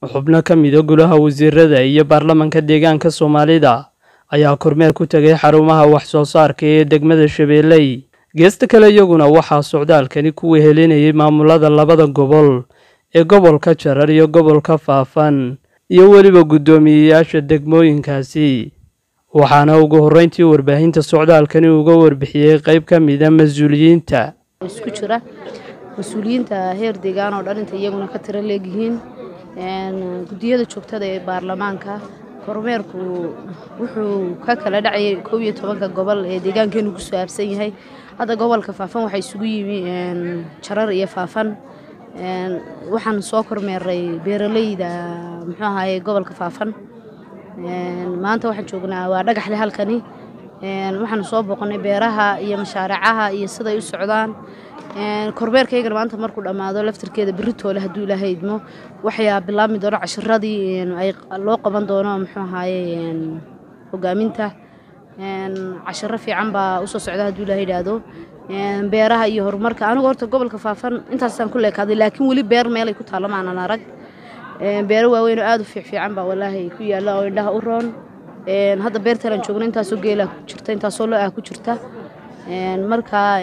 xubno ka mida golaha wasiirada iyo baarlamanka deegaanka soomaalida ayaa kormeer ku tegay xarumaha wax soo saarka ee degmada shabeelley geesta kale iyaguna waxaa socdaalkani ku wehelinayay maamulada labada gobol ee gobolka jarar iyo gobolka faafan iyo weliba guddoomiyeyaasha degmooyinkaasi waxaana ugu horreyntii warbaahinta socdaalkani uga warbixiyey qayb ka mida mas-uuliyiinta isku jira mas-uuliyiinta heer deegaan oo dhan inta iyaguna ka tiro leegyihiin guddiyada joogtada ee baarlamaanka kormeerku wuxuu ka kala dhacayay kow iyo tobanka gobol ee deegaankeenu ku saabsan yahay hadda gobolka faafan waxaa isugu yimi jarar iyo faafan waxaan soo kormeeray beeraleyda muxuu ahaye gobolka faafan maanta waxaan joognaa waa dhagaxle halkani waxaan soo booqanay beeraha iyo mashaaricaha iyo siday u socdaan kormeerkaygana maanta markuu dhammaado laftirkeeda beritoole hadduu ilaahay idmo waxaa bilaabmi doono cashiradii ay loo qaban doono muxuu ahaaye hogaaminta cashiro fiican baa usoo socda hadduu ilahay idhaahdo beeraha iyo horumarka anigu horta gobolka faafan intaasaan ku leekaaday laakiin weli beer meelay ku taalla maanan arag beero waaweyn oo aada u fiicfiican baa walaahi ku yaalla oo indhaha u roon hadda beertalan joogno intaasoo geelaa ku jirta intaasoo lo ah ku jirta markaa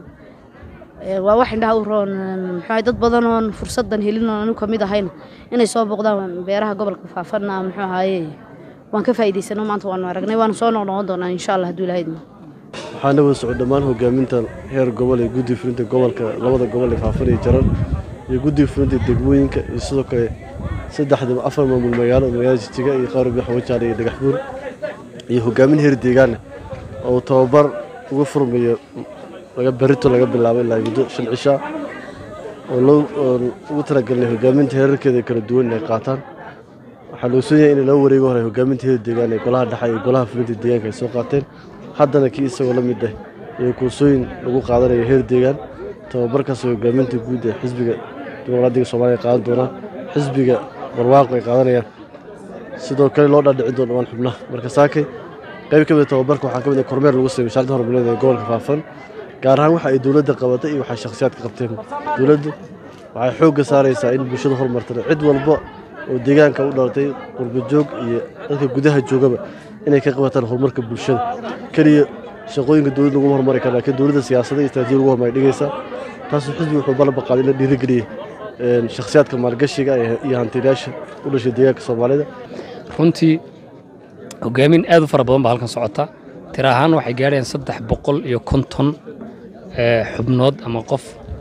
waa wax indhaha u roon muxuu dad badan oon fursadan helin oon anigu kamid ahayna inay soo booqdaan beeraha gobolka faafanna muxuu ahaaye waan ka faa'iidaysano maanta waanu aragnay waanu soo noqnoqon doonaa insha allah hadduu ilahayd waxaana wada socod dhammaan hogaaminta heer gobol ee guddi fulinta gobolka labada gobol ee faafan iyo jarar iyo guddiga fulinta degmooyinka iyo sidoo kale saddexda afar maamul magaalo magaalada jijiga iyo qaarbi xawajaale iyo dhagaxbuur iyo hogaamin heer deegaana oo tababar uga furmayo laga berito laga bilaabo ilaa muddo shan cishaa oo ugu talagelinay hogaaminta heerarkeeda kala duwan inay qaataan waxaa loo soon yahay in laba wareego hore hogaaminta heer deegaan ee golaha dhexe iyo golaha fulinta deegaanka ay soo qaateen haddana kii isagoo la mid ah iyo kursooyin lagu qaadanayo heer deegaan tababarkaasoo hogaaminta guud ee xisbiga dimuqraadiga soomaaliya qaadan doonaan xisbiga barwaaqo ay qaadanayaan sidoo kale loo dhaadhicin doono dhammaan xubnaha marka saakay qayb ka mida tababarka waxaa ka mid ah kormeer lagu sameeyey wasaaradda horumarineed ee gobolka faafan gaar ahaan waxa ay dowladda qabatay iyo waxay shakhsiyaadka qabteen dowladdu waxay xoogga saaraysaa in bulshada horumartana cid walba oo deegaanka u dhalatay qurbajoog iyo dadka gudaha joogaba inay ka qabataan horumarka bulshada keliya shaqooyinka dowladda laguma horumari kara laakiin dowladda siyaasada iyo istaraatijiya lagu horumari dhigaysaa taasuu xisbiga wuxuu ballanba qaaday in la dhiirigeliyey shakhsiyaadka maalgashiga iyo hantiilayaasha u dhashay deegaanka soomaalida runtii hogaamin aad u fara badan baa halkan socota tira ahaan waxay gaadhayaan saddex boqol iyo konton xubnood ama qof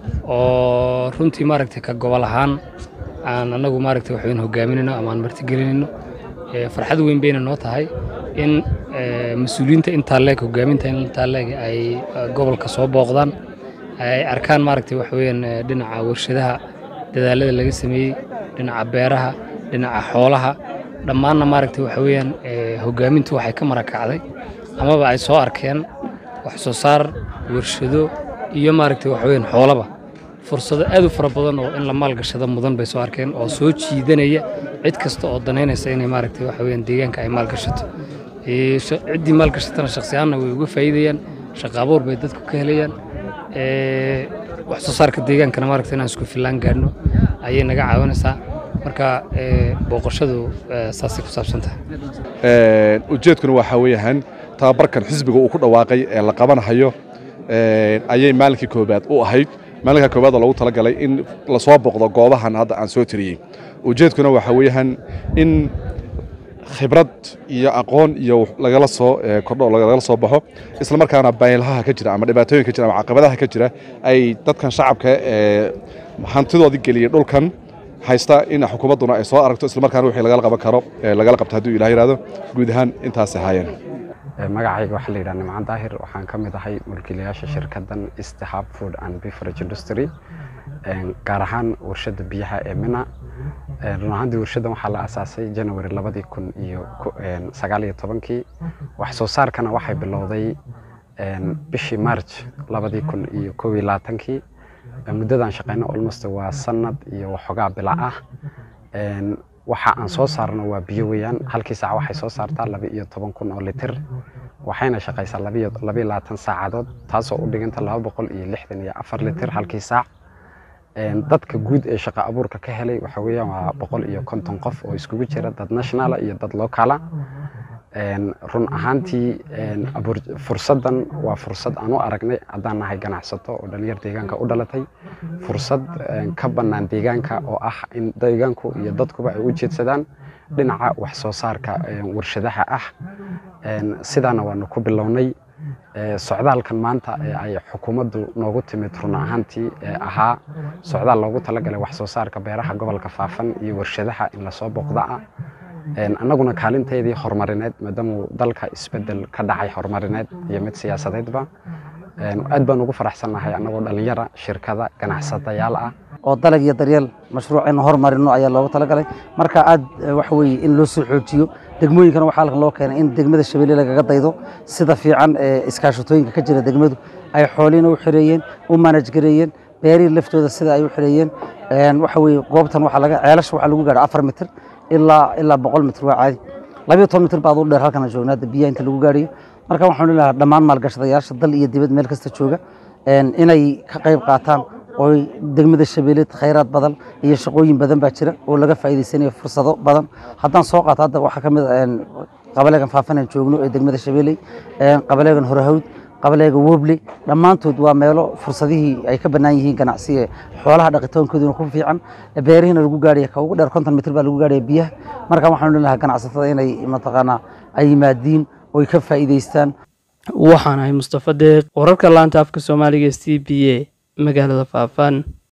oo runtii maaragtay ka gobol ahaan aan annagu maaragtay waxweyn hogaaminayno ama aan martigelinayno farxad weyn bayna noo tahay in mas-uuliyiinta intaa leeg hogaaminta intaa leeg ay gobolka soo booqdaan ay arkaan maaragtay waxweeyaan dhinaca warshadaha dadaalada laga sameeyey dhinaca beeraha dhinaca xoolaha dhammaanna maaragtay waxa weeyaan hogaamintu waxay ka marakacday amaba ay soo arkeen wax soo saar warshado iyo maaragtay waxa weeyaan xoolaba fursado aad u fara badan oo in la maalgashado mudan bay soo arkeen oo soo jiidanaya cid kasta oo danaynaysa inay maaragtay waxa weeyaan deegaanka ay maalgashato ciddii maalgashatana shakhsi ahaanna way uga faa'iidayaan shaqo abuur bay dadku ka helayaan wax soo saarka deegaankana maaragtay inaan isku fillaan gaadhno ayay naga caawinaysaa marka booqashadu saasay ku saabsan tahay ujeedkuna waxaa weeyaan tababarkan xisbiga uu ku dhawaaqay ee la qabanahayo ayay maalinkii koobaad u ahayd maalinka koobaad oo lagu talagalay in lasoo boqdo goobahan hadda aan soo tiriyey ujeedkuna waxaa weeyaan in khibrad iyo aqoon iyo lagala soo kordho lagala soo baxo isla markaana baylaha ka jira ama dhibaatooyinka jira ama caqabadaha ka jira ay dadkan shacabka ee hantidoodii geliyey dhulkan haysta in xukuumadduna ay soo aragto isla markaana wixii lagala qaban karo lagala qabto hadduu ilaah yidhahdo guud ahaan intaasay ahaayeen magacayga waxaa la yidhaha nimcaan daahir waxaan ka mid ahay mulkiilayaasha shirkaddan istihab food and beverage industry gaar ahaan warshadda biyaha ee mina run ahaantii warshaddan waxaa la asaasay janawari labadii kun iyo sagaal iyo tobankii wax soo saarkana waxay bilowday bishii march labadii kun iyo kow iyo labaatankii muddadaan shaqayno almost waa sanad iyo waxoogaa bila ah waxa aan soo saarno waa biyo weeyaan halkii saac waxay soo saartaa laba iyo toban kun oo litir waxayna shaqaysaa labiyo labiyo labaatan saacadood taasoo u dhiganta laba boqol iyo lixdan iyo afar litir halkii saac dadka guud ee shaqo abuurka ka helay waxa weeyaan waa boqol iyo konton qof oo iskugu jira dad nationala iyo dad locala run ahaantii fursaddan waa fursad aan u aragnay haddaan nahay ganacsato oo dhalinyar deegaanka u dhalatay fursad ka bannaan deegaanka oo ah in deegaanku iyo dadkuba ay u jeedsadaan dhinaca wax soo saarka warshadaha ah sidaana waanu ku bilownay socdaalkan maanta ee ay xukuumaddu noogu timid run ahaantii ee ahaa socdaal loogu talagalay wax soo saarka beeraha gobolka faafan iyo warshadaha in lasoo booqda ah annaguna kaalinteedii horumarineed maadaamuu dalka isbedel ka dhacay horumarineed iyo mid siyaasadeedba aad baan ugu faraxsannahay annagoo dhallinyara shirkada ganacsadayaal ah oo dalag iyo daryeel mashruuc in horumarino ayaa loogu talagalay marka aad waxa weeye in loo soo xoojiyo degmooyinkana waxaa halkan loo keenay in degmada shabeelle lagaga daydo sida fiican ee iskaashatooyinka ka jira degmadu ay xoolihiina u xireeyeen u manaj gareeyeen beerihii laftooda sida ay u xireeyeen waxa weeye goobtan waxaa laga ceelasha waxaa lagu gaadha afar mitir ilaa ilaa boqol mitir waa caadi labayo toban mitir baad u dheer halkan joogna hadda biyaha inta lagu gaadhayo marka waxaan leeyahay dhammaan maalgashadayaasha dal iyo dibad meel kasta jooga inay ka qayb qaataan oo degmada shabeelle khayraad badan iyo shaqooyin badan baa jira oo laga faa'iidaysanayo fursado badan haddaan soo qaato hadda waxaa ka mid ah qabaleegan faafan aan joogno ee degmada shabeelle qabaleegan horahawd qabaleega woble dhammaantood waa meelo fursadihii ay ka bannaan yihiin ganacsi ee xoolaha dhaqitoonkooduna ku fiican beerihiina lagu gaadhaya ka ugu dheer konton mitir baa lagu gaadhaya biyaha marka waxaan leeyahay ganacsatada inay mataqaanaa ay yimaadiin oo ay ka faa'iidaystaan waxaan ahay mustafa deeq wararka laanta afka soomaaliga c b a magaalada faafan